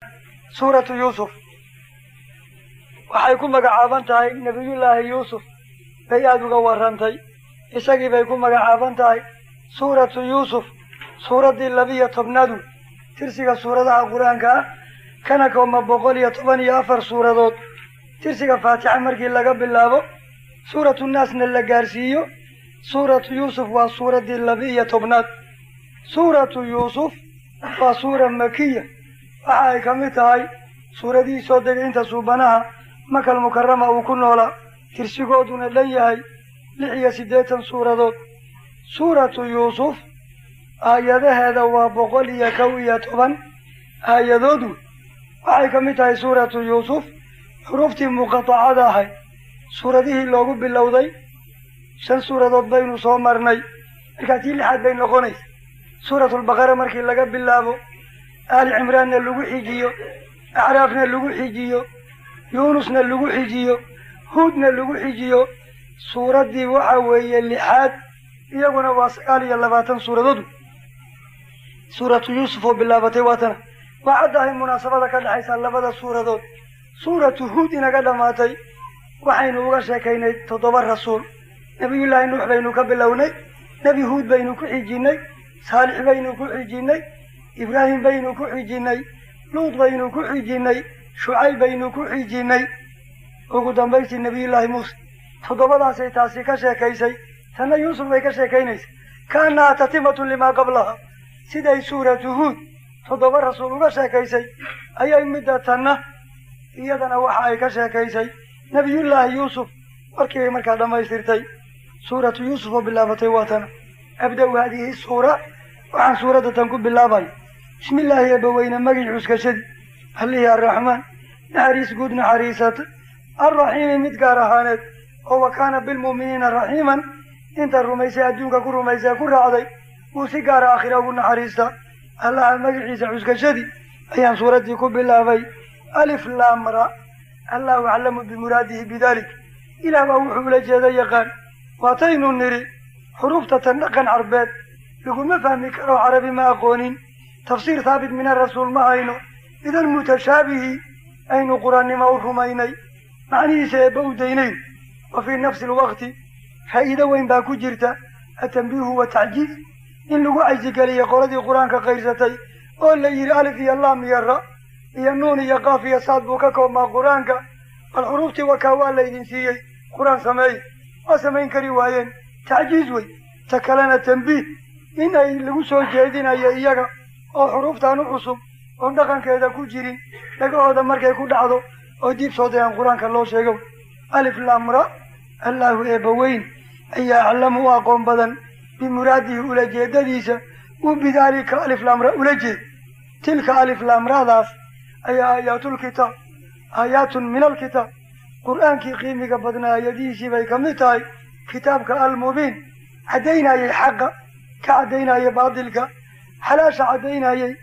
suuratu yuusuf waxay ku magacaaban tahay nebiyullaahi yuusuf bay aada uga warrantay isagii bay ku magacaaban tahay suuratu yuusuf suuraddii labiyo tobnaadu tirsiga suuradaha qur-aanka ah kana kooma boqol iyo toban iyo afar suuradood tirsiga faatixa markii laga bilaabo suuratu naasna la gaarsiiyo suuratu yuusuf waa suuraddii laba-iyo tobnaad suuratu yuusuf waa suura makiya waxa ay ka mid tahay suuradihii soo degay inta suubanaha makal mukarama uu ku noolaa tirsigooduna dhan yahay lix iyo siddeetan suuradood suuratu yuusuf aayadaheeda waa boqol iyo kow iyo toban aayadoodu waxay ka mid tahay suuratu yuusuf xuruuftii muqatacada ahayd suuradihii loogu bilowday shan suuradood baynu soo marnay markaa tii lixaad bay noqonaysa suuratulbaqara markii laga bilaabo aali cimraanna lagu xijiyo acraafna lagu xijiyo yuunusna lagu xijiyo huudna lagu xijiyo suuraddii waxa weeye lixaad iyaguna waa sagaal iyo labaatan suuradood suuratu yuusuf oo bilaabatay waatana waa caddahay munaasabada ka dhexaysa labada suuradood suuratu huud inaga dhammaatay waxaynu uga sheekaynay toddoba rasuul nebiyullaahi nuux baynu ka bilownay nebi huud baynu ku xijinnay saalix baynu ku xijinnay ibraahim baynu ku xijinnay luud baynu ku xijinnay shucayb baynu ku xijinnay ugu dambaystii nebiyullaahi muuse toddobadaasay taasi ka sheekaysay tanna yuusuf bay ka sheekaynaysa kaannaha tatimatun limaa qablaha siday suuratu huud toddoba rasuul uga sheekaysay ayay midda tanna iyadana waxa ay ka sheekaysay nebiyullaahi yuusuf markii bay markaa dhammaystirtay suuratu yuusuf oo bilaabatay waa tana abda-u haadihi suura waxaan suuradda tan ku bilaabaya bismi illaahi eebbaweyne magii cuskashadii allihii arraxmaan naxariis guud naxariisata alraxiimi mid gaar ahaaneed oo wa kaana bilmu'miniina raxiiman inta rumaysay adduunka ku rumaysay ku raacday wuu si gaara aakhira ugu naxariistaa allaha magaciisa cuskashadii ayaan suuraddii ku bilaabay alif laamra allahu aclamu bimuraadihi bidalik ilaah baa wuxuu ula jeeda yaqaan waataynu nidhi xuruufta tan dhaqan carbeed laguma fahmi karo carabi ma aqoonin tafsiir haabit min arasuul ma hayno idan mutashaabihi aynu quraannimo u rumaynay macnihiisa eebba u daynayn wa fii nafsi alwaqti faa'iido weyn baa ku jirta atambiihu wa tacjiiz in lagu caysigeliya qoladii qur-aanka qayrsatay oo la yidhi alif iyo laam iyo ra iyo nuun iyo qaaf iyo saad buu ka koobmaa qur-aanka bal xuruuftii wakaa waa laydin siiyey qur-aan sameey waa samayn kari waayeen tacjiiz wey ta kalena tambiih in ay lagu soo jeedinayo iyaga oo xuruuftaan u cusub oon dhaqankeeda ku jirin dhagahooda markay ku dhacdo oo diib soo dayaan qur-aanka loo sheego alif laamra allaahu eebbaweyn ayaa aclamu u aqoon badan bimuraadihi ula jeedadiisa u bidaalika alif laamra ula jeed tilka alif laamradaas ayaa aayaatulkitaab aayaatun min alkitaab qur'aankii qiimiga badnaa aayadihiisii bay ka mid tahay kitaabka almubiin caddaynayay xaqa ka caddaynaya baatilka xalaasha caddaynayay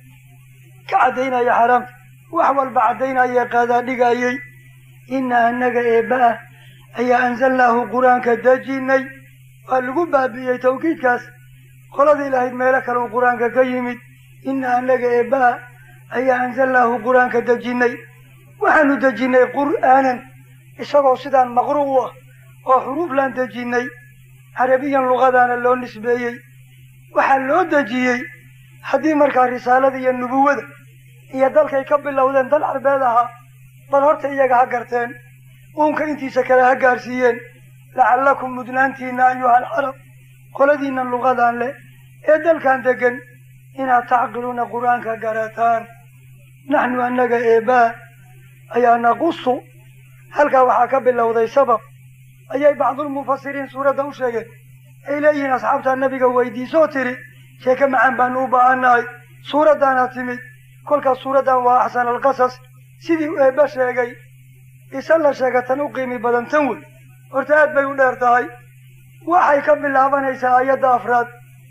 ka caddaynaya xaraamta wax walba caddaynaya qaadaa dhigayay inna annaga eebba ah ayaa anzalnaahu qur-aanka dejinay waa lagu baabi'iyey tawkiidkaas qoladii lahayd meelo kale uu qur-aanka ka yimid inna annaga eebba ah ayaa anzalnaahu qur-aanka dejinay waxaanu dejinnay qur'aanan isagoo sidaan maqru u ah oo xuruuflaan dejinnay carabiyan luqadaana loo nisbeeyey waxaa loo dejiyey haddii markaa risaalada iyo nubuwada iyo dalkay ka bilowdeen dal carbeed ahaa bal horta iyaga ha garteen uunka intiisa kale ha gaarsiiyeen lacallakum mudnaantiinna ayuha alcarab qoladiinnan luqadaan leh ee dalkan degan inaad tacqiluuna qur-aanka garataan naxnu annaga eebbaa ayaa naqusu halkaa waxaa ka bilowday sabab ayay bacdulmufasiriin suuradda u sheegeen ay leeyihiin asxaabtaa nabiga weydiisoo tiri sheeke macaan baanu u baahannahay suuraddaana timid kolkaas suuraddan waa axsan alqasas sidii eebba sheegay isa la sheega tan u qiimi badan tan wey horta aad bay u dheer tahay waxay ka bilaabanaysaa aayadda afraad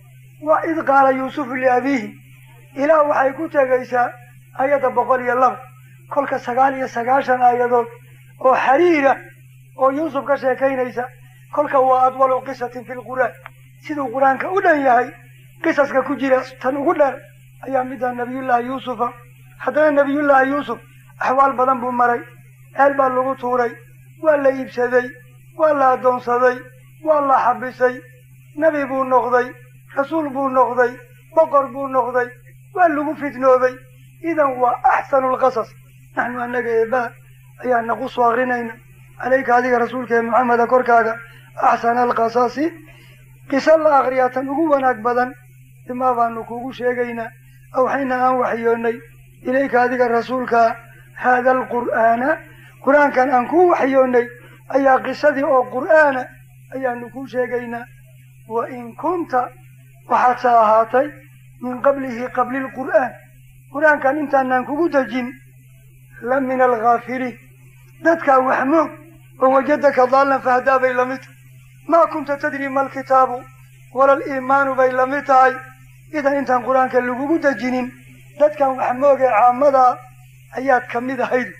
wa id qaala yuusufu liabiihi ilaa waxay ku tegaysaa aayadda boqol iyo laba kolka sagaal iyo sagaashan aayadood oo xariira oo yuusuf ka sheekaynaysa kolka waa adwalu qisatin fi lqur'aan siduu qur-aanka u dhan yahay qisaska ku jira tan ugu dheer ayaa midda nabiyullaahi yuusufa haddana nebiyullaahi yuusuf axwaal badan buu maray ceel baa lagu tuuray waa la iibsaday waa la addoonsaday waa la xabisay nebi buu noqday rasuul buu noqday boqor buu noqday waa lagu fitnoobay idan waa axsanu lqasas naxnu annaga eebaa ayaa naqusu akrinayna calayka adiga rasuulkee maxameda korkaaga axsana alqasasi qiso la akriyaa tan ugu wanaag badan bimaa baanu kuugu sheegaynaa awxayna aan waxyoonnay ilayka adiga rasuulkaa haada alqur'aana qur-aankan aan kuu waxyoonnay ayaa qisadii oo qur'aana ayaanu kuu sheegaynaa wa in kunta waxaadse ahaatay min qablihi qabli lqur'aan qur-aankan intaanaan kugu dejin la min alghaafiliin dadkaa wax moog oo wajadaka daallan fahdaa bay lamid tahay maa kunta tadri ma alkitaabu wala aliimaanu bay lamid tahay idan intaan qur-aanka lagugu dejinin dadkan wax moog ee caamadaa ayaad ka mid ahayd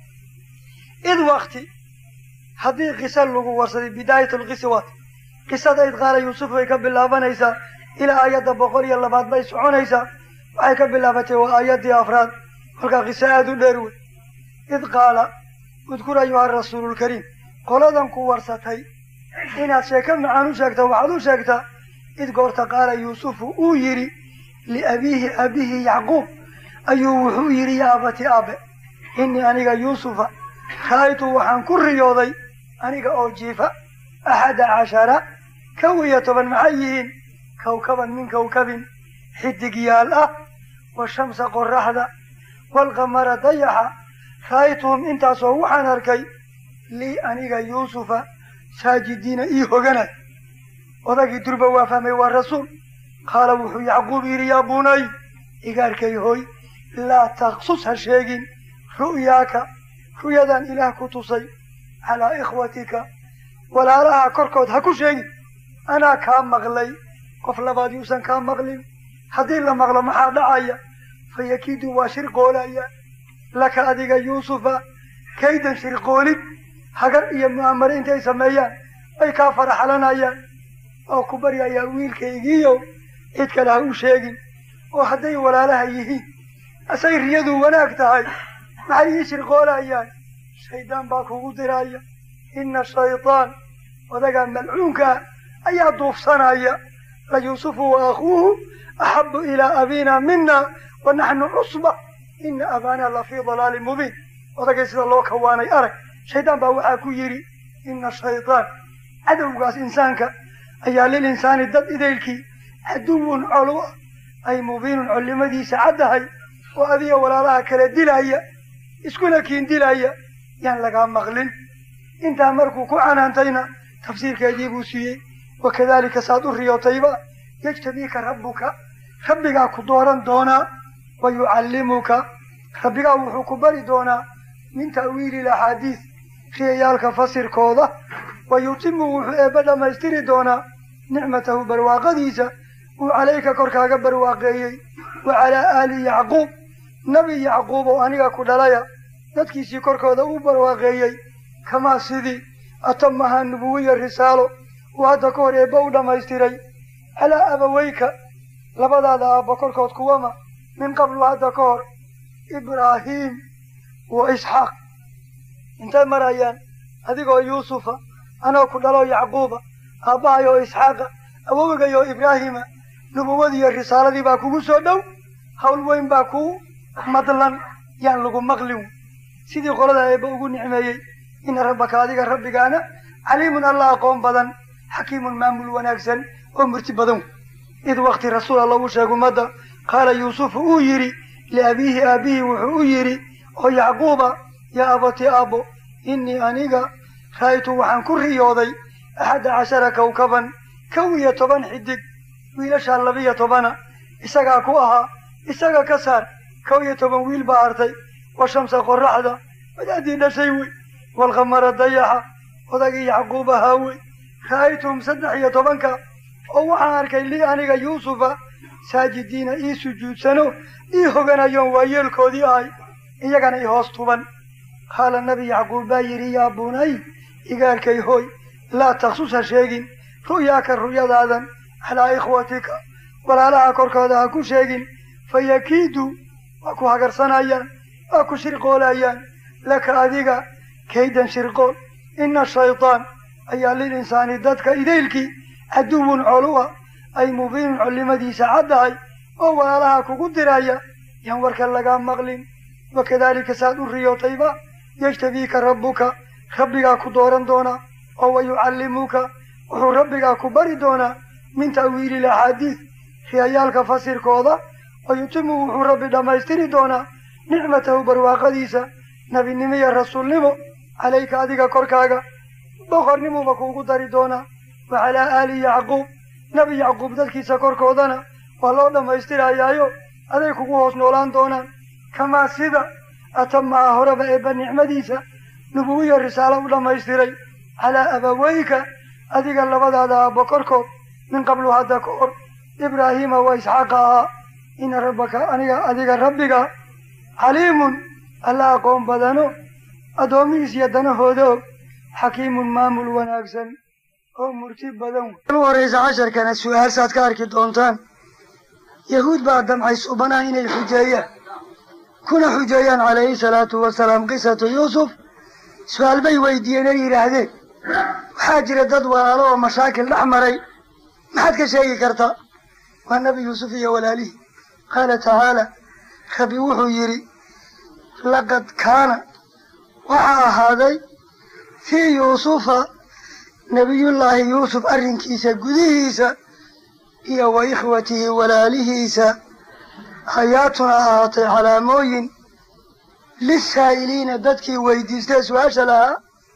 id wakti haddii qisa lagu warsaday bidaayat lqiswat qisada id qaala yuusuf bay ka bilaabanaysaa ilaa aayadda boqol iyo labaad bay soconaysaa waxay ka bilaabatay waa aayaddii afraad kolkaa qiso aada u dheer wey id qaala udkur ayuha rasuululkariim qoladan ku warsatay inaad sheeko macaan u sheegta waxaad u sheegtaa id goorta qaala yuusufu uu yidhi liabiihi aabihi yacquub ayuu wuxuu yidhi yaa abati aabe innii aniga yuusufa ra'aytu waxaan ku riyooday aniga oo jiifa axada cashara kow iyo toban maxay yihiin kawkaban min kawkabin xidigyaal ah washamsa qoraxda waalqamara dayaxa ra'aytuhum intaasoo waxaan arkay lii aniga yuusufa saajidiina ii hoganay odagii durba waa fahmay waa rasuul qaala wuxuu yacquub yidhi yaa bunay igaarkay hoy laa taqsus ha sheegin ru'yaaka ru'yadan ilaah ku tusay calaa ikhwatika walaalaha korkood ha ku sheegin anaa kaa maqlay qof labaad yuusan kaa maqlin haddii la maqlo maxaa dhacaya fa yakiidu waa shirqoolaya laka adiga yuusufa kaydan shirqoolid hagar iyo mu'amare intay sameeyaan ay kaa faraxalanayaan oo ku baryayaa wiilkaygiiyo cid kale ha u sheegin oo hadday walaalaha yihiin asay riyadu wanaag tahay maxay ii shirqoolayaan shaydaan baa kugu diraya ina shaydaan odagaa malcuunkaa ayaa duufsanaya la yuusufu wa akhuuhu axabu ilaa abiina mina wa naxnu cusba ina abaana la fii dalaalin mubiin odagay sida loo kawaanay arag shaydaan baa waxaa ku yidhi ina shaydaan cadowgaas insaanka ayaa lil insaani dad idaylkii caduwun colo ah ay mubiinun collimadiisa caddahay oo adiga walaalaha kala dilaya iskuna kiin dilaya yaan lagaa maqlin intaa markuu ku canaantayna tafsiirkeedii buu siiyey wakadalika saad u riyootayba yajtabiika rabbuka rabbigaa ku dooran doonaa wa yucallimuka rabbigaa wuxuu ku bari doonaa min ta'wiili laxaadiis riyayaalka fasirkooda wa yutimu wuxuu eebba dhammaystiri doonaa nicmatahu barwaaqadiisa uu calayka korkaaga barwaaqeeyey wa calaa aali yacquub nebi yacquub oo aniga ku dhalaya dadkiisii korkooda uu barwaaqeeyey kamaa sidii atamahaa nubuwiya risaalo uu hadda ka hor eebba u dhammaystiray calaa abaweyka labadaada aabba korkood kuwama min qablu hadda ka hor ibraahiim wa isxaaq intay marayaan adigoo yuusufa anoo ku dhaloo yacquuba aabbahayo isxaaqa awowgayo ibraahima nubuwadiiyo risaaladii baa kugu soo dhow hawl weyn baa kuu madlan yaan lagu maqlin sidii qolada eebba ugu nicmeeyey ina rabbaka adiga rabbigaana caliimun alla aqoon badan xakiimun maamul wanaagsan oo murti badan id wakti rasuul alla uu sheeg ummadda qaala yuusufu uu yidhi liabiihi aabbihi wuxuu u yidhi oo yacquuba yaa abati aabbo innii aniga ra'aytu waxaan ku riyooday axadda cashara kawkaban kow iyo toban xidig wiilashaa labiyo tobana isagaa ku ahaa isaga ka saar kow iyo toban wiil baa artay wa shamsa qoraxda wadaadii dhashay wey waalqamara dayaxa odagii yacquub ahaa wey ra'aytuhum saddex iyo tobanka oo waxaan arkay lii aniga yuusufa saajidiina ii sujuudsano ii hoganayoon waa yeelkoodii ahay iyagana i hoos tuban qaala nabi yacquub baa yidhi yaa bunay igaalkay hooy laa taksus ha sheegin ru'yaaka ru'yadaadan calaa ikhwatika walaalaha korkooda ha ku sheegin fa yakiidu waa ku hagarsanayaan waa ku shirqoolayaan laka adiga kaydan shirqool ina shaydaan ayaa lil insaani dadka idaylkii caduwun coluwa ay mubiinun collimadiisa caddahay oo walaalaha kugu diraya yaan warka lagaa maqlin wakadaalika saad u riyootayba yajtabiika rabbuka rabbigaa ku dooran doonaa oo wa yucallimuka wuxuu rabbigaa ku bari doonaa min ta'wiili laxaadiid riyayaalka fasirkooda wa yutimu wuxuu rabbi dhammaystiri doonaa nicmatahu barwaaqadiisa nebinimo iyo rasuulnimo calayka adiga korkaaga boqornimuuba kuugu dari doonaa wa calaa aali yacquub nebi yacquub dadkiisa korkoodana waa loo dhammaystirayaayo aday kugu hoos noolaan doonaan kamaa sida atamaha horeba eebba nicmadiisa nubuwiya risaalo u dhammaystiray calaa abaweyka adiga labadaada aabbo korkood min qablu hadda ka hor ibraahiima wa isxaaqa ahaa ina rabbaka aniga adiga rabbiga caliimun alla aqoon badano addoomihiis iyo danahooda og xakiimun maamul wanaagsan oo murti badan u horeysa casharkana su-aal saad ka arki doontaan yahuud baa damcay subanaha inay xujeeyaan kuna xujeeyaan calayhi salaatu wasalaam qisatu yuusuf su-aal bay weydiiyeen ay yidhaahdeen waxaa jira dad walaalo oo mashaakil dhex maray maxaad ka sheegi kartaa waa nebi yuusuf iyo walaalihii qaala tacaala rabbi wuxuu yidhi laqad kaana waxaa ahaaday fii yuusufa nebiyullaahi yuusuf arrinkiisa gudihiisa iyo wa ikhwatihi walaalihiisa hayaatuna ahaatay calaamooyin lisaa'iliina dadkii weydiistee su-aasha lahaa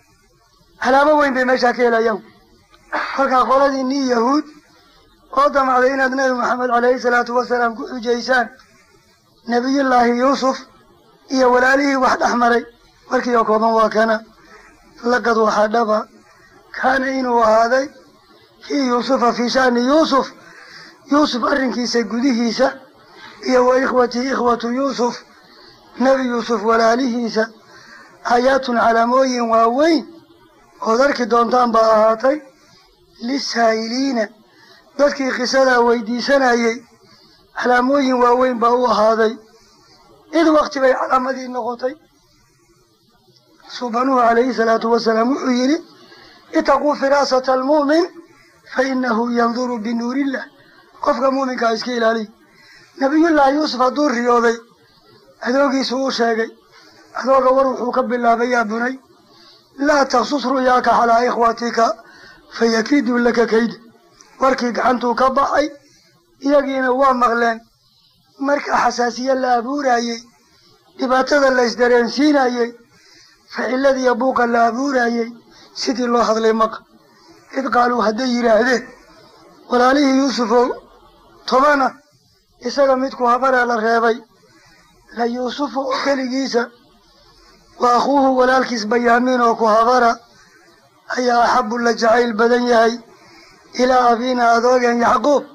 calaamo weyn bay meeshaa ka helayaan kolkaa qoladii nin yahuud oo damacday inaad nebi maxamed calayhi salaatu wasalaam ku xujaysaan nebiyullaahi yuusuf iyo walaalihii wax dhex maray warkii oo kooban waa kana laqad waxaa dhaba kaana inuu ahaaday fii yuusufa fii sha'ni yuusuf yuusuf arrinkiisa gudihiisa iyo wa ikhwatihi ikhwatu yuusuf nebi yuusuf walaalihiisa aayaatun calaamooyin waaweyn ood arki doontaan baa ahaatay lisaa'iliina dadkii qisadaa weydiisanayey calaamooyin waaweyn baa u ahaaday id wakti bay calaamadii noqotay subanuhu calayhi salaatu wasalaam wuxuu yidhi itaquu firaasata almu'min fa inahu yanduru binuurillah qofka muuminkaa iska ilaaliy nabiyullaahi yuusuf hadduu riyooday adoogiisu uu sheegay adooga war wuxuu ka bilaabay yaa bunay laa taksus ru'yaaka calaa ikhwatika fayakiiduu laka kayda warkii gacantuu ka baxay iyagiina waa maqleen marka xasaasiye la abuurayey dhibaatada la isdareensiinayey ficiladiiyo buuqa la abuurayey sidii loo hadlay maqa id qaaluu hadday yidhaahdeen walaalihii yuusufow tobana isaga midku habaree la reebay la yuusufu oo keligiisa wa akhuuhu walaalkiis bayaamiin oo ku habara ayaa axabu la jacayl badan yahay ilaa abiina adoogeen yacquub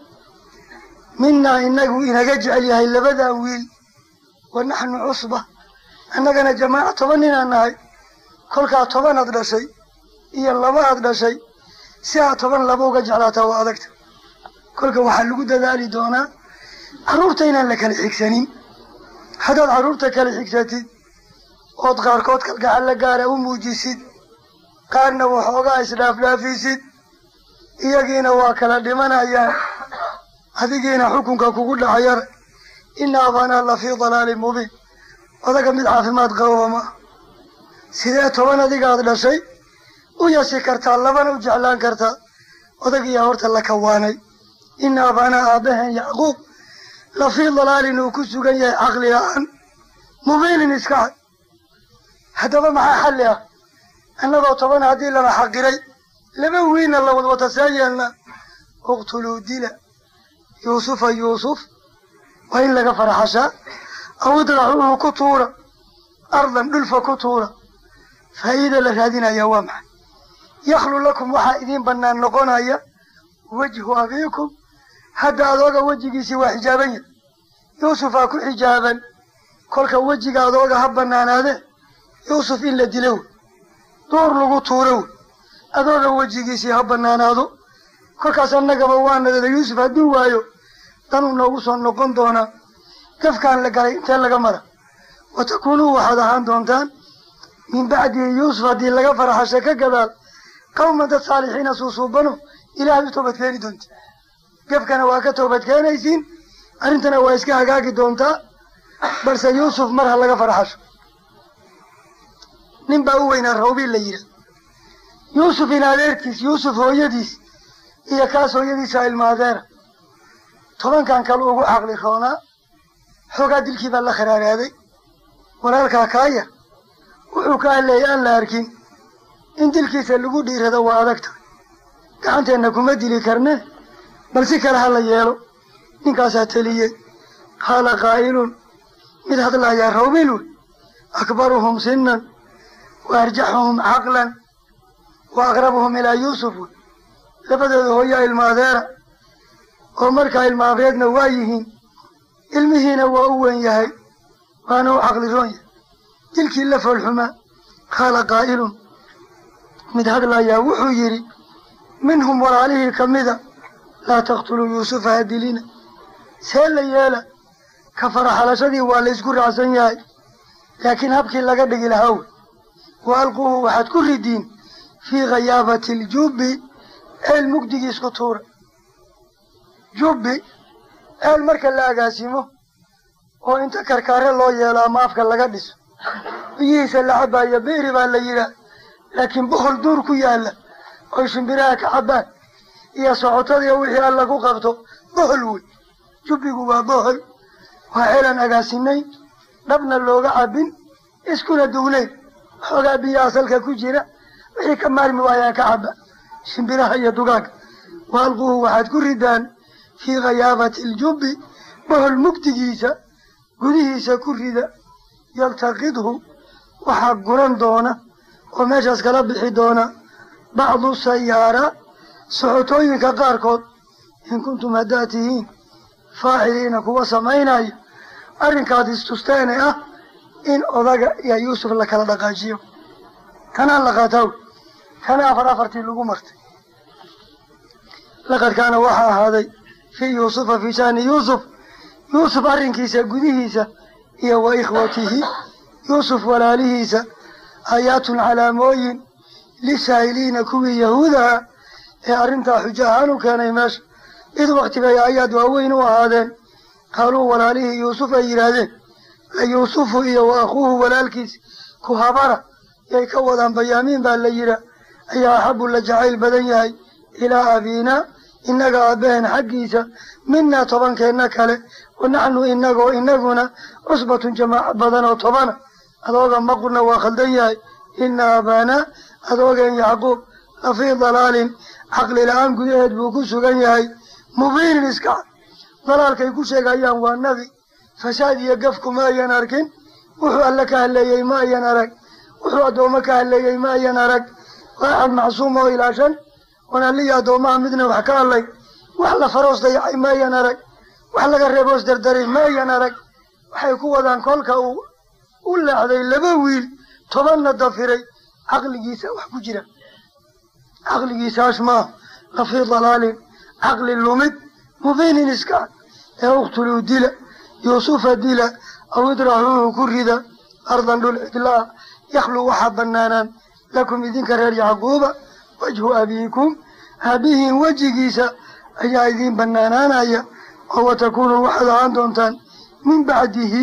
minaa inagu inaga jecel yahay labadaa wiil wa naxnu cusba annagana jamaaca toban ninaan nahay kolkaa tobanaad dhashay iyo laba aad dhashay si aad toban laba uga jeclaataa waa adagta kolka waxaa lagu dadaali doonaa carruurta inaan la kala xigsanin haddaad carruurta kala xigsatid ood qaarkood kalgacal la gaara u muujisid qaarna waxoogaa isdhaafdhaafisid iyagiina waa kala dhimanayaan adigiina xukunka kugu dhacayar ina abanaa la fii dalaalin mubiin odaga mid caafimaad qababa ma sidee toban adigaad dhashay u yasi kartaa labana u jeclaan kartaa odagiyaa horta la kawaanay ina abanaa aabaheen yacquub la fii dalaalin uu ku sugan yahay caqli la-aan mubiinin iska cad haddaba maxaa xalli ah annagoo toban haddii lana xaqiray laba wiilna la wadwata see yeelna uqtuluu dila yuusufa yuusuf waa in laga farxashaa aw idracuuhu ku tuura ardan dhulfa ku tuura faa'iida la raadinaya waa maxay yakhlu lakum waxaa idiin bannaan noqonaya wejhu abiikum hadda adooga wejigiisii waa xijaaban yahay yuusufaa ku xijaaban kolka wejiga adooga ha bannaanaade yuusuf in la dilo wey duur lagu tuuro wey adooga wejigiisii ha bannaanaado kolkaas annagaba waa nadada yuusuf hadduu waayo danuu noogu soo noqon doonaa gafkaan la galay intee laga mara wa takuunuu waxaad ahaan doontaan min bacdihi yuusuf haddii laga farxasha ka gadaal qawman dad saalixiina suusuubano ilaahay u toobad keeni doonta gafkana waa ka toobad keenaysiin arrintana waa iska hagaagi doontaa balse yuusuf mar ha laga farxasho nin baa u weynaa rawbiil la yidhaah yuusuf in adeerkiis yuusuf hooyadiis iyo kaas hooyadiisa ilmaadeera tobankan kale ugu caqli roonaa xoogaa dilkii baa la kharaaraaday walaalkaa kaaya wuxuu ka hadleeyay aan la arkin in dilkiisa lagu dhiirado waa adag tahay gacanteenna kuma dili karne bal si kale ha la yeelo ninkaasaa teliyey qaala qaa'ilun mid hadlayaa rawbiil wey akbaruhum sinan wa arjaxuhum caqlan wa aqrabuhum ilaa yuusuf wey labadooda hooyaa ilmaadeera oo markaa ilmaabreedna waa yihiin ilmihiina waa u weyn yahay waana u caqli roon yahay dilkii la foolxumaa qaala qaa'ilun mid hadlayaa wuxuu yidhi minhum walaalihii ka mida laa taqtuluu yuusufa ha dilina see la yeela ka faraxalashadii waa la isku raacsan yahay laakiin habkii laga dhigi lahaa wey wa alquuhu waxaad ku ridiin fii khayaabati aljubbi eel mugdigii isku tuura jubbi eel marka la agaasimo oo inta karkaare loo yeelo ama afka laga dhiso biyihiisa la cabaayo beeri baa la yidhaah laakiin bohol duur ku yaalla oy shimbiraha ka cabbaan iyo socotadiiyo wixii alla ku qabto bohol wey jubbigu waa bohol waa ceelan agaasinayn dhabna looga cabbin iskuna dugnayn xoogaa biyo asalka ku jira wixii ka maarmi waayaan ka cabba shimbiraha iyo dugaagga wa alquuhu waxaad ku ridaan fii khayaabati aljubbi bohol mugdigiisa gudihiisa ku rida yaltaqidhu waxaa guran doona oo meeshaas kala bixi doona bacdu sayaara socotooyinka qaarkood in kuntum haddaad tihiin faaciliina kuwa samaynaya arrinkaad istusteene ah in odaga iyo yuusuf la kala dhaqaajiyo kanaan la qaataw kana afar afartii lagu martay laqad kaana waxaa ahaaday fii yuusufa fii shaani yuusuf yuusuf arrinkiisa gudihiisa iyo wa ikhwatihi yuusuf walaalihiisa aayaatun calaamooyin lisaa'iliina kuwii yahuudaha ee arrintaa xujo ahaan u keenay meesha id wakti bay aayaad waaweyn u ahaadeen qaaluu walaalihii yuusuf ay yidhaahdeen la yuusufu iyo wa akhuuhu walaalkiis ku habara yay ka wadaan bayaamiin baa la yidhaa ayaa axabu la jacayl badan yahay ilaa abiinaa innaga aabbaheen xaggiisa minaa tobankeenna kale wa naxnu inagoo inaguna cusbatun jamaaca badan oo tobana adooga maqurna waa khaldan yahay ina abaanaa adoogeen yacquub lafii dalaalin caqli la-aan gudaheed buu ku sugan yahay mubiinin iska cad dalaalkay ku sheegayaan waa nabi fasaad iyo gafku ma ayan arkin wuxuu alle ka hadleeyey ma ayan arag wuxuu addoommo ka hadleeyey ma ayan arag waaxad macsuum oo ilaashan wanaalihii addoomaha midna wax ka hadlay wax la faroos dayacay ma ayan arag wax laga reeboos dardaray ma ayan arag waxay ku wadaan kolka uu u leexday laba wiil tobanna dafiray caqligiisa wax ku jira caqligiisaas maaha lafii dalaalin caqli lumid mubiinin iska cad ee uktuluu dila yuusufa dila aw idraxuuhu ku rida ardan dhul cidlaa yakhlu waxaa banaanaan lakum idinka reer yacquuba wajhu abiikum aabihiin wejigiisa ayaa idiin banaanaanaya oo watakuunuu waxaad ahaan doontaan min bacdihi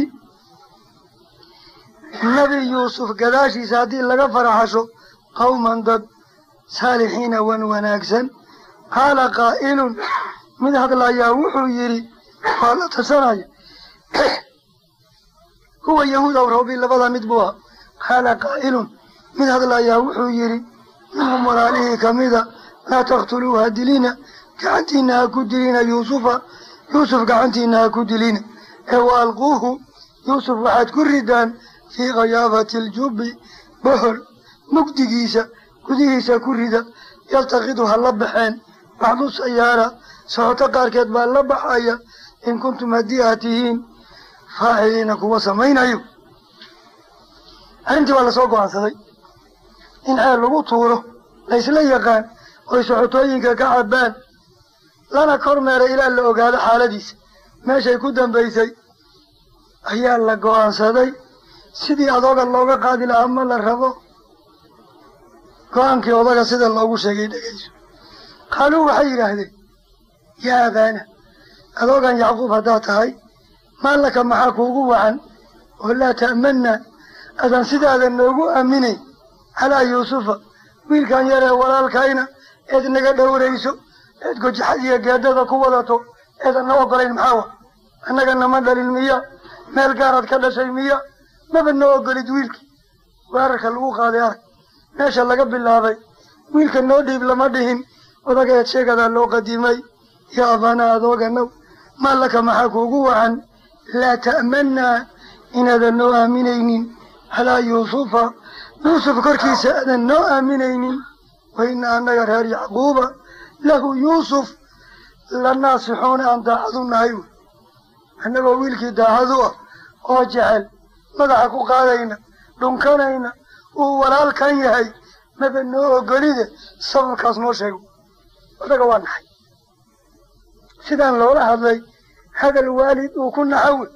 nebi yuusuf gadaashiisa haddii laga faraxasho qawman dad saalixiina wan wanaagsan qaala qaa'ilun mid hadlayaa wuxuu yidhi waa la tarsanaya huwa yahuud aw rawbi labada mid buu ahaa qaala qaa'ilun mid hadlayaa wuxuu yidhi minhum walaalihii kamida laa taqtuluu ha dilina gacantiina ha ku dilina yuusufa yuusuf gacantiina ha ku dilina ee wa alquuhu yuusuf waxaad ku ridaan fii khayaabati aljubbi bohol mugdigiisa gudihiisa ku rida yaltaqidu ha la baxeen bacdu sayaara socoto qaarkeed baa la baxaya in kuntum haddii aad tihiin faaciliina kuwa samaynayo arrintii waa lasoo go-aansaday in ceel lagu tuuro laysla yaqaan oy socotooyinka ka cabbaan lana kormeera ilaa la ogaado xaaladiisa meeshay ku dambaysay ayaa la go-aansaday sidii adooga looga qaadi lahaa ma la rabo go-aankii odaga sida loogu sheegay dhegeyso qaaluu waxay yidhaahdeen yaa abaana adoogan yacquub haddaad tahay maa laka maxaa kuugu wacan oo laa ta'manna adan sidaadan noogu aaminayn calaa yuusufa wiilkan yaree walaalkayna eed naga dhowrayso eed gojaxad iyo geedada ku wadato eedan na ogolayn maxaa wa annaga nama dhalin miya meel gaaraad ka dhashay miya maba noo ogolid wiilkii weerarka lagu qaaday arag meesha laga bilaabay wiilka noo dhiib lama dhihin odaga eed sheegadaa loo qadimay yaa abaana adooganow maa laka maxaa kuugu wacan laa ta'mannaa inaadan noo aaminaynin calaa yuusufa yuusuf korkiisa aadan noo aaminaynin wa ina annaga reer yacquuba lahu yuusuf la naasixuuna aan daacadu nahay wey annagoo wiilkii daacadu ah oo jecel madaxa ku qaadayna dhunkanayna uu walaalkan yahay maba noo ogolide sababkaas noo sheego odaga waa naxay sidaan loola hadlay hadal waalid uu ku naxawe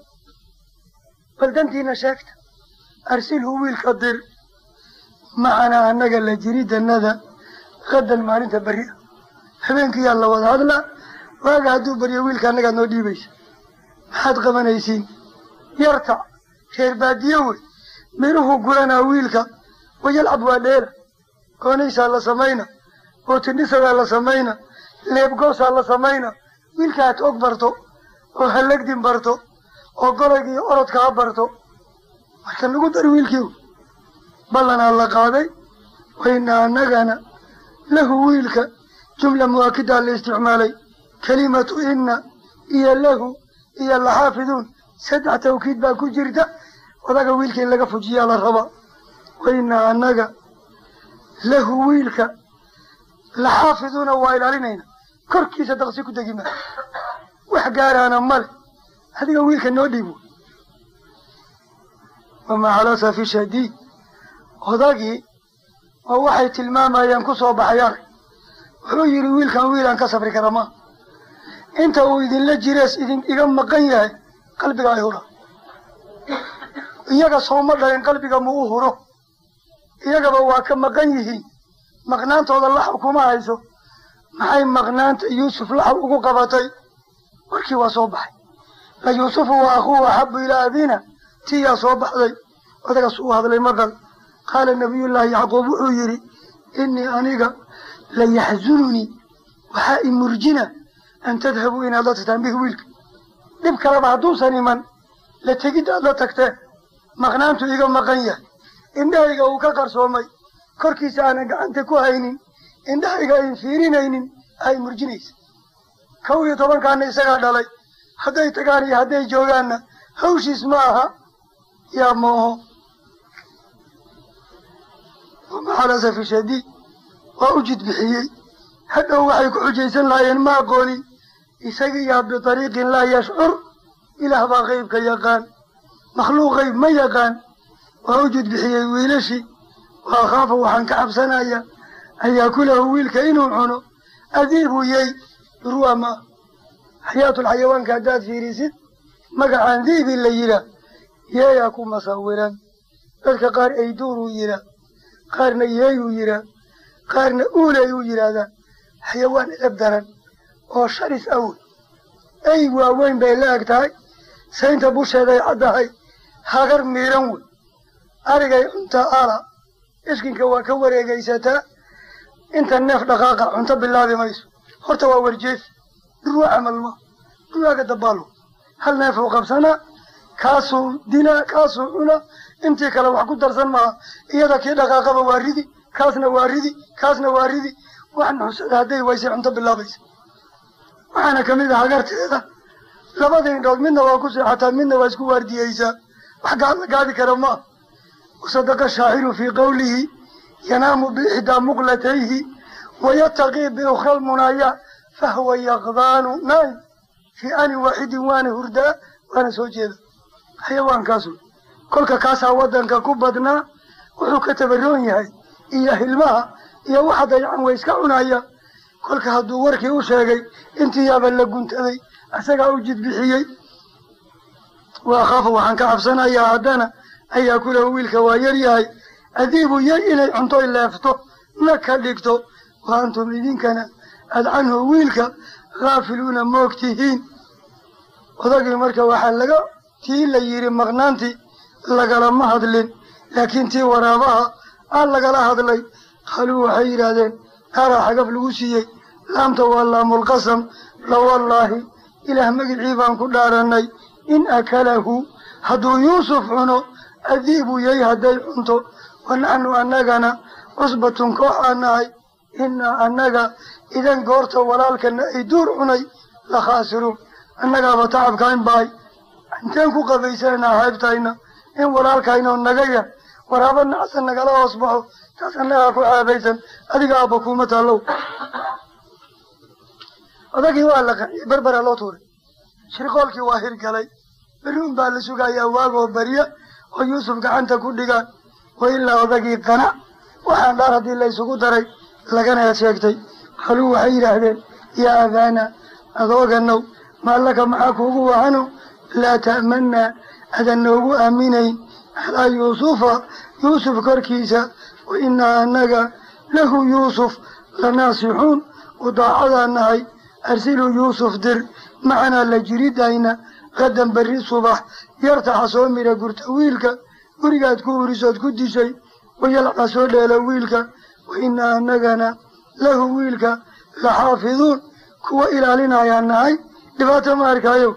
bal dantiina sheegta arsilhu wiilka dir macanaa annaga la jiridannada qadan maalinta berri ah habeenkiyaa la wada hadlaa waaga hadduu baryo wiilka anagaad noo dhiibaysa maxaad qabanaysiin yartac reer baadiye wey miruhu guranaa wiilka wayalcab waa dheela goonaysaa la samayna bootindhisadaa la samayna leebgoosaa la samayna wiilka aad og barto oo halagdin barto oo golayga iyo orodka ha barto marka lagu dar wiilkii ballanaa la qaaday wayna annagana lahu wiilka jumla muwaakidaa la isticmaalay kelimatu inna iyo lahu iyo laxaafiduun saddex tawkiid baa ku jirta odaga wiilka in laga fujiyaa la rabaa wayna annaga lahu wiilka laxaafiduuna waa ilaalinayna korkiisa daqsi ku degi maa wax gaaraana male adiga wiilka noo dhiibo wamaa calasa fi shadiid odagii oo waxay tilmaamayaan ku soo baxay arag wuxuu yidhi wiilkan wiilaan ka sabri kara maa inta uu idinla jirees idin iga maqan yahay qalbiga ay hura iyaga sooma dhalin qalbiga ma u huro iyagaba waa ka maqan yihiin maqnaantooda laxw kuma hayso maxay maqnaanta yuusuf laxw ugu qabatay warkii waa soo baxay la yuusufu wa akhuuhu axabu ilaa abina tiyaa soo baxday odagaas uu hadlay maqal qaala nabiyullaahi yacquub wuxuu yidhi innii aniga la yaxzununii waxaa i murjina an tadhabuu inaad la tagtaan bihi wiilka dhib kaleba hadduusan iman la tegidda aad la tagteen maqnaantu iga maqan yahay indhahayga uu ka qarsoomay korkiisa aanan gacanta ku haynin indhahayga ayn fiirinaynin ay murjinaysa kow iyo tobankaana isagaa dhalay hadday tagaan iyo hadday joogaanna hawshiis ma aha yaa mooho wamaxalasafi shadiid waa u jid bixiyey hadhow waxay ku xujaysan lahaayeen ma aqoonin isagiyaa bitariiqin laa yashcur ilaah baa qeybka yaqaan makhluuq qeyb ma yaqaan waa u jid bixiyey wiilashii wa akhaafa waxaan ka cabsanaya an yaakulahu wiilka inuu cuno adiibu yey durwa ma xayaatulxayawaanka haddaad fiirisid magacaan diibi la yihaa yeeyaa ku masawiran dadka qaar ayduuruu yihaa qaarna yeeyuu yihaa qaarna uuleyuu yidhaahdaan xayawaan edab daran oo sharis awey ey waaweyn bay la eg tahay saynta busheeday caddahay hagar miiran wey arigay cunta ala iskinka waa ka wareegaysataa inta neef dhaqaaqa cunto bilaabi mayso horta waa warjeefi durwa camal ma durwaaga dabaalo hal neefuu qabsanaa kaasuu dinaa kaasuu cunaa intii kale wax ku darsan maaha iyada kii dhaqaaqaba waa ridi kaasna waa ridi kaasna waa ridi wax nuxsada hadday waysay cunto bilaabaysa waxaana kamid ah hagarteeda labada indhood midna waa ku seexataa midna waa isku waardiyeysaa wax gaad la gaadi kara ma ah wasadaqa shaaciru fii qawlihi yanaamu biixdaa muqlatayhi wayataqii biukhra lmunaaya fahwa yaqdaanu naim fii anin waaxidin waana hurdaa waana soo jeeda xayawaankaas wey kolka kaasaa waddanka ku badnaa wuxuu ka tabaroon yahay iyo hilmaha iyo waxa dayacan way iska cunaya kolka hadduu warkii u sheegay intii yaaba la guntaday isagaa u jid bixiyey wa akhaafu waxaan ka cabsanayaa haddana an yaakulahu wiilka waa yar yahay adiibu yar inay cunto leefto na ka dhigto wa antum idinkana aad canhu wiilka haafiluuna moog tihiin odagii marka waxaa laga tii la yidhi maqnaantii lagalama hadlin laakiin tii waraabaha aa lagala hadlay qaaluu waxay yidhaahdeen naaraa xagaf lagu siiyey laamta waa laamulqasam lawallaahi ilaah magicii baan ku dhaaranay in akalahu hadduu yuusuf cuno adiibu yay hadday cunto wa naxnu annagana cusbatun koox aan nahay innaa annaga idan goorta walaalkana ay duur cunay la khaasiruun annagaaba tacabkaan bahay inteen ku qabaysananaa haybtayna in walaalkaynoo naga yar waraaba nacsan nagala hoos baxo taas annagaa ku ceebaysan adiga aabba kuuma taallow odagii waa la qanciyey berbera loo tuuray shirqoolkii waa hirgalay berri un baa la sugayaa waagoo barya oo yuusuf gacanta ku dhigaan wa ilaa odagii qanac waxaan dhaar haddii la isugu daray lagana sheegtay qaluu waxay yidhaahdeen yaa abaana adooganow maallaka maxaa kuugu wahano laa ta'mannaa adan noogu aaminayn calaa yuusufa yuusuf korkiisa wa innaa annaga lahu yuusuf lanaasixuun u daacadaan nahay arsiluu yuusuf dir macanaa la jiridayna qadan berri subax yartaxa soo midha gurta wiilka gurigaad ku hurisood ku dishay wayalca soo dheela wiilka wa innaa annagana lahu wiilka la xaafiduun kuwa ilaalinayaan nahay dhibaato ma arkaayo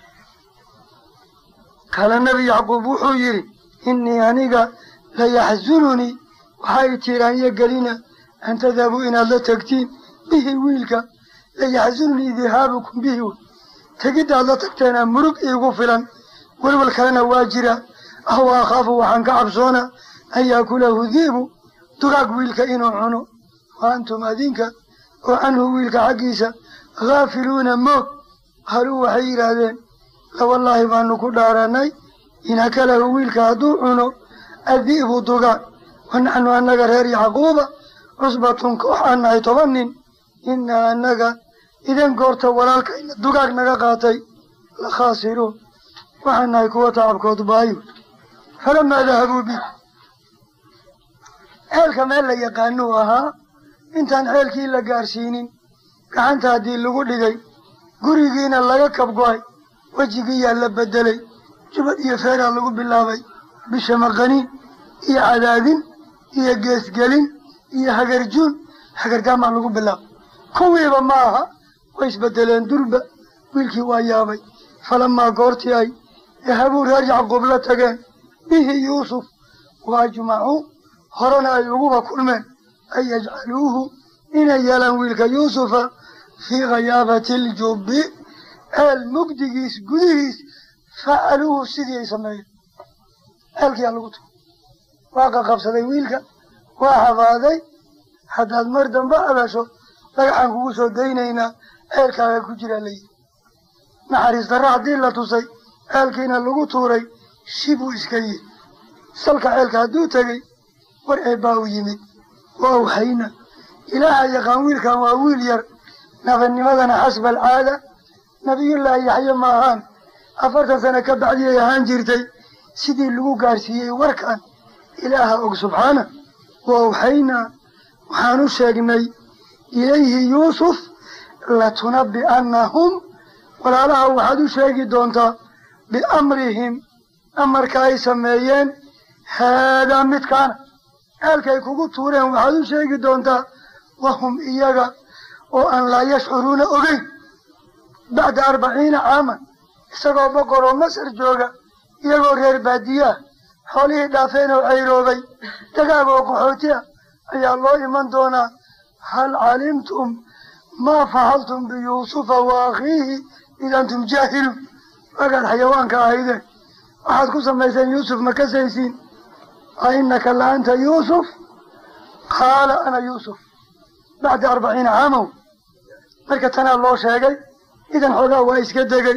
kale nebi yacquub wuxuu yidhi innii aniga layaxsununii waxaa i tiiraanya gelina an tadhabuu inaad la tegtiin bihi wiilka layaxsununii dihaabukum bihi wey tegiddaad la tagteenaa murug iigu filan welwel kalena waa jira ahwa akhaafu waxaan ka cabsoona an yaakulahu diibu dugaag wiilka inuu cuno wa antum adinka oo canhu wiilka xaggiisa haafiluuna moog qaaluu waxay yidhaahdeen lawallaahi baanu ku dhaaranay in akalahu wiilka hadduu cuno adi'bu dugaag wa naxnu annaga reer yacquuba cusbatun koox aan nahay toban nin innaa annaga idan goorta walaalkayna dugaag naga qaatay la khaasiruun waxaan nahay kuwa tacabkood baayo falamaa dahabuu bi ceelka meel la yaqaanuu ahaa intaan ceelkii la gaarsiinin gacanta haddii lagu dhigay gurigiina laga kabgo-ay wejigiiyaa la bedelay jubad iyo feeraa lagu bilaabay bisha maqaniin iyo cadaadin iyo geesgelin iyo hagarjuun hagargaamaa lagu bilaabay kuwiiba ma aha way isbedeleen durba wiilkii waa yaabay falamaa goortii ay dahabuu reer yacquub la tageen bihi yuusuf wa ajmacuu horena ay uguba kulmeen an yajcaluuhu inay yeelaan wiilka yuusufa fii khayaabati aljubbi ceel mugdigiis gudihiis facaluuhu sidii ay sameeyeen ceelkiyaa lagu turay waa qaqabsaday wiilka waa habaaday haddaad mar dambe hadasho dhagaxaan kugu soo daynaynaa ceelkaaga ku jiraa layidhi naxariis darro haddii la tusay ceelkiina lagu tuuray shibuu iska yihi salka ceelka hadduu tegey war eebbaa u yimid waa waxayna ilaaha yaqaan wiilkan waa wiil yar nabadnimadana xasba alcaada nabiyullaahi yaxye ma ahaan afartan sano ka bacdi ay ahaan jirtay sidii lagu gaarsiiyey warkan ilaaha og subxaana wa awxaynaa waxaan u sheegnay ilayhi yuusuf latunabbi'annahum walaalaha waxaad u sheegi doontaa biamrihim amarka ay sameeyeen haadaa midkaana ceelkay kugu tuureen waxaad u sheegi doontaa wahum iyaga oo aan laa yashcuruuna ogeyn bacda arbaciina caaman isagoo boqor oo masar jooga iyagoo reer baadiyaah xoolihii dhaafeen oo cayroobay dagaag oo qaxooti ah ayaa loo iman doonaa hal calimtum maa facaltum biyuusufa wa akhiihi id antum jaahiluun waagaad xayawaanka ahaydeen waxaad ku samayseen yuusuf ma kasaysiin a inaka la anta yuusuf qaala ana yuusuf bacda arbaciina caamow marka tanaa loo sheegay idan xoogaa waa iska degay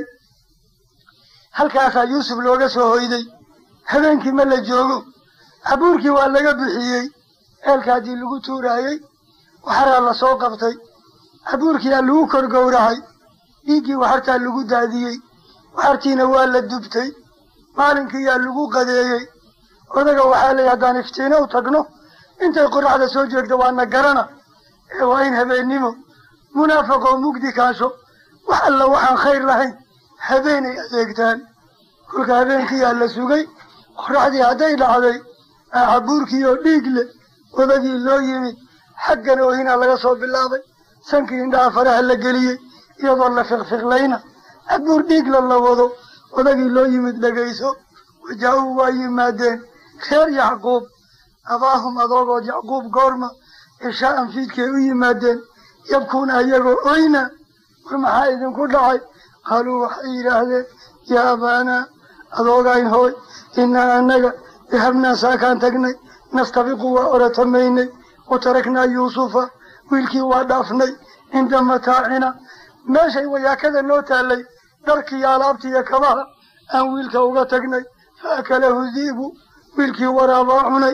halkaasaa yuusuf looga soo hoyday habeenkii ma la joogo cabuurkii waa laga bixiyey ceelka haddii lagu tuuraayey waxaraa la soo qabtay cabuurkiyaa lagu kor gowracay dhiiggii waxartaa lagu daadiyey waxartiina waa la dubtay maalinkiiyaa lagu qadeeyey odaga waxaa leeyahy haddaan iftiino u tagno intay qoraxda soo jeegto waana garana ee waa in habeennimo munaafaqoo mugdi kaasho wax alla waxaan khayr lahayn habeenay adeegtaan kolka habeenkiiyaa la sugay qoraxdii hadday dhacday aacabuurkii oo dhiig leh odagii loo yimid xaggan oohinaa laga soo bilaabay sankii indhaha faraha la geliyey iyadoo la fiqfiqlayna cabuur dhiigla la wado odagii loo yimid dhegayso wajaa-uu waa yimaadeen reer yacquub abaahum adoogood yacquub goorma cishaa'an fiidkay u yimaadeen yabkuuna ayagoo oyna war maxaa idinku dhacay qaaluu waxay yidhaahdeen yaa abaanaa adoogayn hooy innaa annaga dahabnaa saakaan tagnay nastabiqu waa oratamaynay wa taraknaa yuusufa wiilkii waa dhaafnay cinda mataacina meeshay wayaakada noo taallay dharkiiyo alaabtiiyo kabaha aan wiilka uga tagnay fa akalahu di'bu wiilkii waraabaa cunay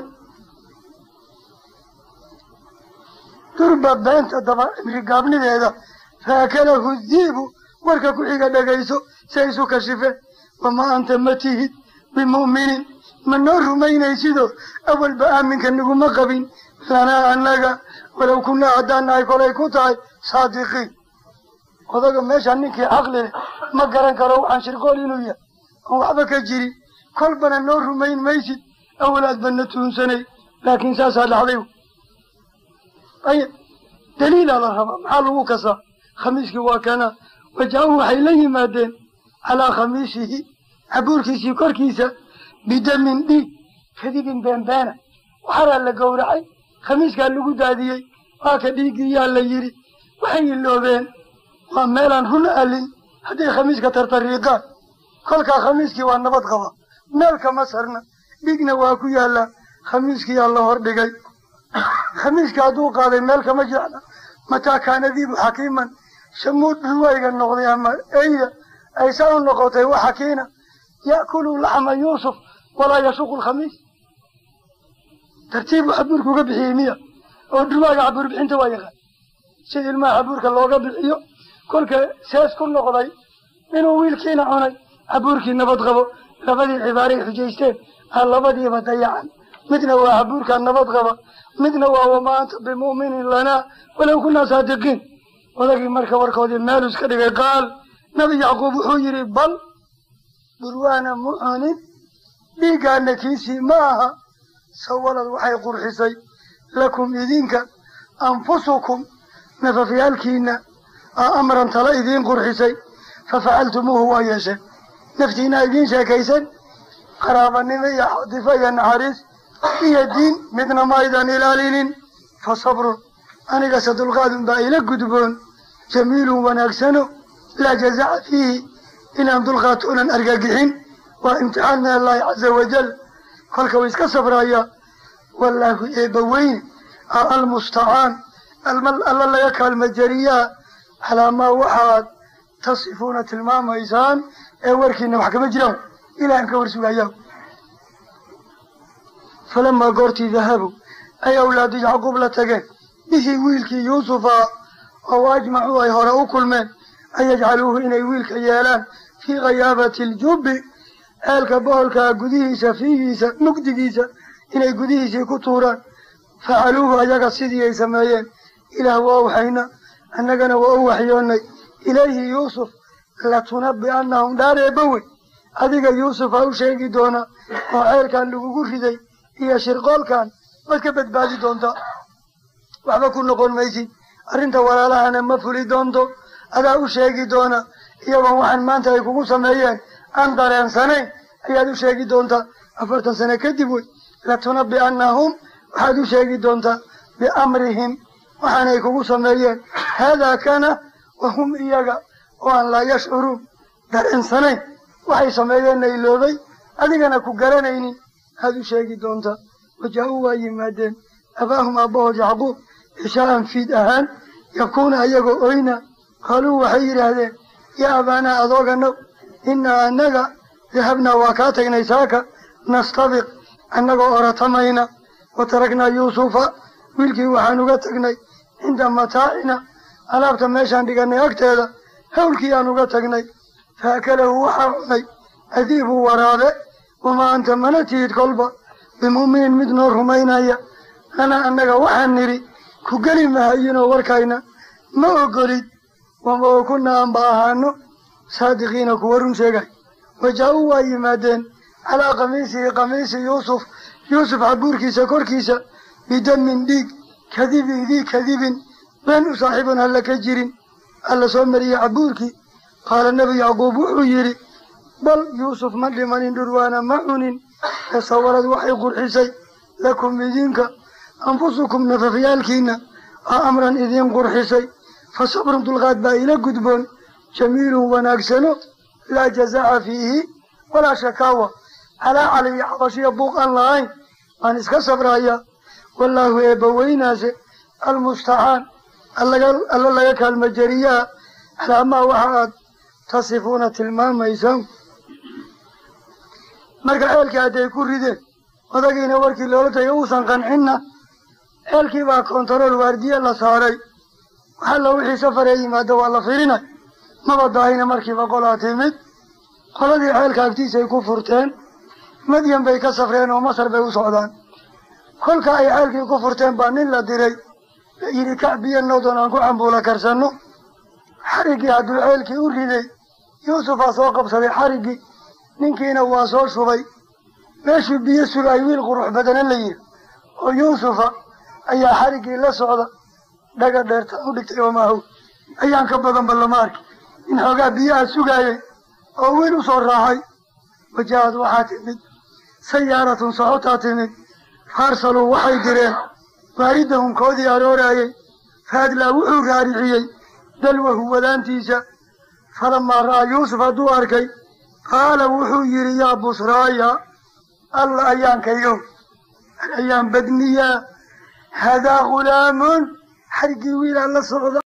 durba beenta daba cimri gaabnideeda fa akalahu di'bu warka ku xiga dhagayso si ay isu kashifeen wamaa anta ma tihid bimu'minin ma noo rumaynaysidoo awalba aaminka naguma qabin lanaa annaga walow kunnaa haddaan nahay kolay ku tahay saadiqiin odaga meesha ninkii caqli leh ma garan karo waxaan shirqool inuu yahay oon waxba ka jirin kolbana noo rumayn maysid awalaad bana tuunsanay laakiin saasaa dhacday ayib daliilaa la rabaa maxaa lagu kasaa khamiiskii waa kana wajaa-u waxay la yimaadeen calaa khamiisihi cabuurkiisii korkiisa bidamin dhiig kadibin beenbeena waxaraa la gowracay khamiiskaa lagu daadiyey waa ka dhiiggiyaa la yidhi waxay iloobeen waa meelaan run alin hadday khamiiska tartariiqaan kolkaa khamiiskii waa nabad qaba meel kama sarna dhigna waa ku yaallaa khamiiskiyaa la hor dhigay khamiiska hadduu qaaday meel kama jecla mataa kaana diibu xakiiman shamuud ruwayga noqday ama eyda ay saa u noqotay wa xakiina ya'kulu laxma yuusuf walaa yashuqu lkhamiis tartiibu xabuurka uga bixiyey miya oo dhurwaaga xabuur bixinta waa yaqaan sida ilmaha xabuurka looga bixiyo kolka sees ku noqday inuu wiilkiina cunay xabuurkii nabad qabo labadii cibaaray xujaysteen aa labadiiba dayacan midna waa xabuurkaa nabad qaba midna waa wamaa anta bimu'minin lanaa walow kunaa saadiqiin odagii marka warkoodii meelu iska dhigay qaal nabi yacquub wuxuu yidhi bal dhurwaana mu cunin dhiiggaana kiisii ma aha sawalad waxay qurxisay lakum idinka anfusukum nafafyaalkiina aa amran tala idiin qurxisay fafacaltumuuhu waa yeesheen naftiinaa idiin sheekaysan qaraabanimo iyo xatifo iyo naxariis iyo diin midna ma aydan ilaalinin fa sabrun anigase dulqaadun baa ila gudboon jamiilun wanaagsano laa jazaca fiihi inaan dulqaato onan argagixin waa imtixaan min allahi caza wajal kolka way iska sabrayaa wallaahu eebba weyne a almustacaan alla laga kaalma jariyaa calaa maa waxaad tasifuuna tilmaamaysaan ee warkiina wax kama jiraan ilahan ka warsugayaa falamaa goortii dahabu ay awlaadu yacquub la tageen bihii wiilkii yuusufa oo ajmacuu ay hore u kulmeen an yajcaluuhu inay wiilka yeelaan fii khayaabati aljubbi ceelka boholkaa gudihiisa fiigiisa mugdigiisa inay gudihiisii ku tuuraan facaluuhu ayaga sidii ay sameeyeen ilaah waa waxayna annagana waa u waxyoonnay ilayhi yuusuf latunabi'annahum dhaareebawey adiga yuusuf aa u sheegi doona oo ceelkan lagugu riday iyo shirqoolkan waad ka badbaadi doontaa waxba ku noqon maysid arrinta walaalahana ma fuli doonto adaa u sheegi doona iyagoon waxaan maanta ay kugu sameeyeen aan dareensanayn ayaad u sheegi doontaa afartan sano kadib wey latunabi'annahum waxaad u sheegi doontaa biamrihim waxaanay kugu sameeyeen haadaa kana wahum iyaga oo aan laa yashcuruun dareensanayn waxay sameeyeenna iloobay adigana ku garanaynin aad u sheegi doontaa wajaa-uu waa yimaadeen abaahum aabbahood yacquub cishaa'an fiid ahaan yabkuuna ayagoo oyna qaaluu waxay yidhaahdeen yaa abaanaa adooganow innaa annaga dahabnaa waa kaa tagnay saaka nastabiq annagoo oratamayna wa taraknaa yuusufa wiilkii waxaan uga tagnay cinda mataacina alaabta meeshaan dhiganay agteeda hawlkii aan uga tagnay faakalahu waxaa cunay adiibu waraabe wamaa anta mana tihid kolba bimu'minin mid noo rumaynaya lanaa annaga waxaan nidhi ku geli mahayinoo warkayna ma ogolid wama oo kuna aanba ahaano saadiqiina kuwa run sheegay wajaa-uu waa yimaadeen calaa kamiisihi kamiisi yuusuf yuusuf xabuurkiisa korkiisa bidamin dhiig kadibin dii kadibin been u saaxiibun halla ka jirin alla soo mariyey cabuurkii qaala nebi yacquub wuxuu yidhi bal yuusuf ma dhimanin dhurwaana ma cunin ee sawalad waxay qurxisay lakum idinka anfusukum nafafyaalkiina a amran idiin qurxisay fa sabrun dulqaad baa ila gudboon jamiilun wanaagsano laa jazaaca fiihi walaa shakaawa calaa caliyo xabashiya buuq aan lahayn waan iska sabraya wallaahu eebba weynaase almustacaan alla laga kaalma jeriyaa calaamaa waxa aad tasifuuna tilmaamaysaan marka ceelkii hadday ku rideen odagiina warkii loola tagay uusan qancinna ceelkii baa kontarool waardiye la saaray waxalla wixii safaree yimaado waa la firinay maba daahina markiiba qolaa timid qoladii ceelka agtiisay ku furteen madyan bay ka safreen oo masar bay u socdaan kolka ay ceelkii ku furteen baa nin la diray la yidhi kacbiya nowdan aan ku cambuula karsanno xariggii hadduu ceelkii u riday yuusufaa soo qabsaday xariggii ninkiina waa soo shubay meeshuu biyo sugay wiil qurux badana la yidhi oo yuusufa ayaa xariggii la socda dhaga dheerta u dhigtay omaahow ayaan ka badanba lama arki in xoogaa biyaha sugaayay oo wiil u soo raacay wajaahad waxaa timid sayaaratun socotaa timid faarsaluu waxay direen waaridahum koodii arooraayey faadlaa wuxuu raariciyey dalwahu wadaantiisa falamaa ra'aa yuusuf hadduu arkay qaala wuxuu yidhi yaa busraaya alla ayaankaygo ayaan badniyaa hadaa ghulaamun xarigii wiilaa la socda